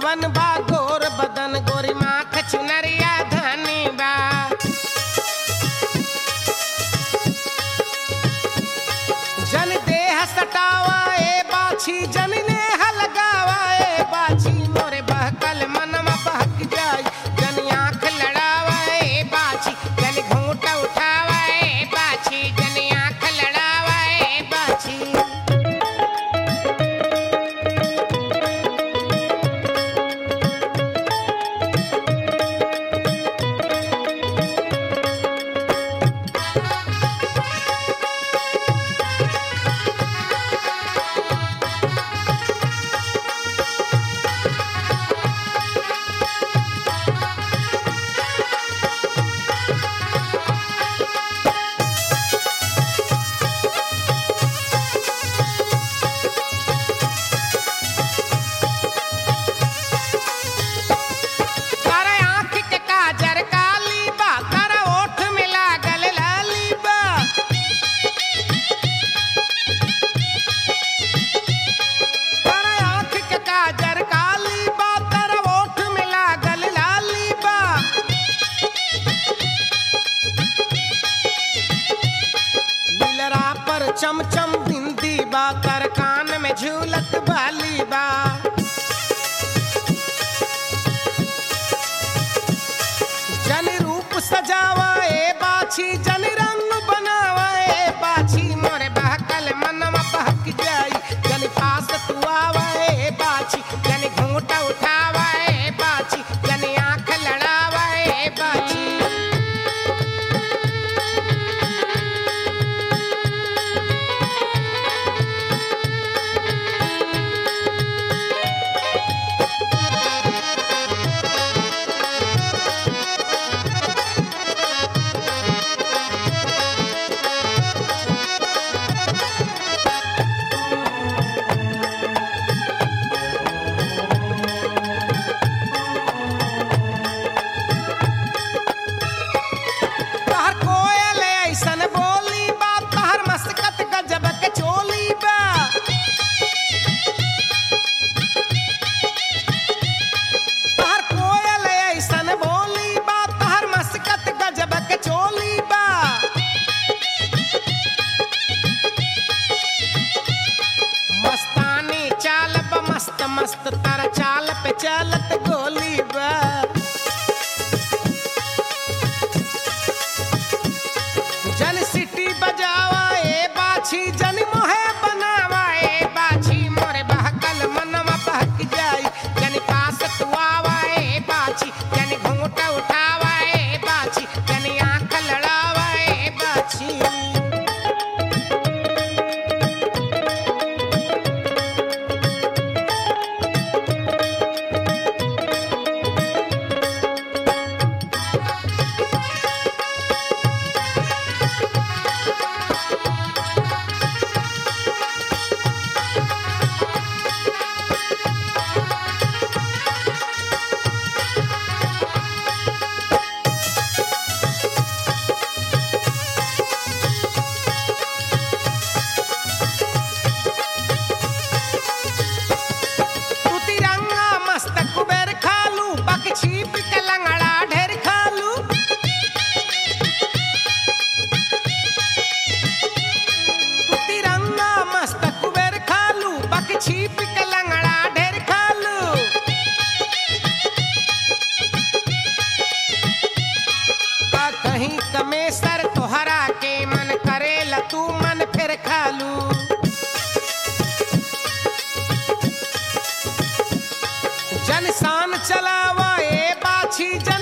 रूपवन बा गोर बदन गोरी माख चुनरिया धनी बा जन देह सटावा ए बाछी जन नेह लगावा ए बाछी मोरे बहकल मनवा बहक जाई जन आंख लड़ावा ए बाछी जन घूंट उठावा ए बाछी जन आंख लड़ावा ए बाछी कर आँख के काजर काली बा कर ओठ में लागल लाली बा कर आँख के काजर काली बा कर ओठ में लागल लाली बा नीलरा पर चमचम बिंदी बा कर कान में झूलत बाली बा जन रूप सजावा ए बाछी जन रंग बनावा ए बाछी मोरे बहकल मनवा बहक जाई जन पास तू आवा ए बाछी जन घूंट उठावा ए बाछी जन आंख लड़ावा ए बाछी तहर कोयल ऐसन बोली बा तहर मस्कत गजब के चोली बा तहर कोयल ऐसन बोली बा तहर मस्कत गजब के चोली बा मस्तानी चाल बा मस्त मस्त तारा चाल पे चलत गोली बा जन सिटी बजावा ए बाछी जन मोहे बनावा ए बाछी मोरे बहकल मनवा बहक जाई जन पास तू आवा ए बाछी जन घूंट उठावा ए बाछी जन आंख लड़ावा ए बाछी तू तिरंगा मस्त कुबेर खालू बक छीप के लंगड़ा ढेर खालू तू तिरंगा मस्त कुबेर खालू बक छीप के लंगड़ा ढेर खालू का कहीं कमेसर तोहरा के मन करेला तू मन फिर खालू जन शान चलावा ए बाछी जन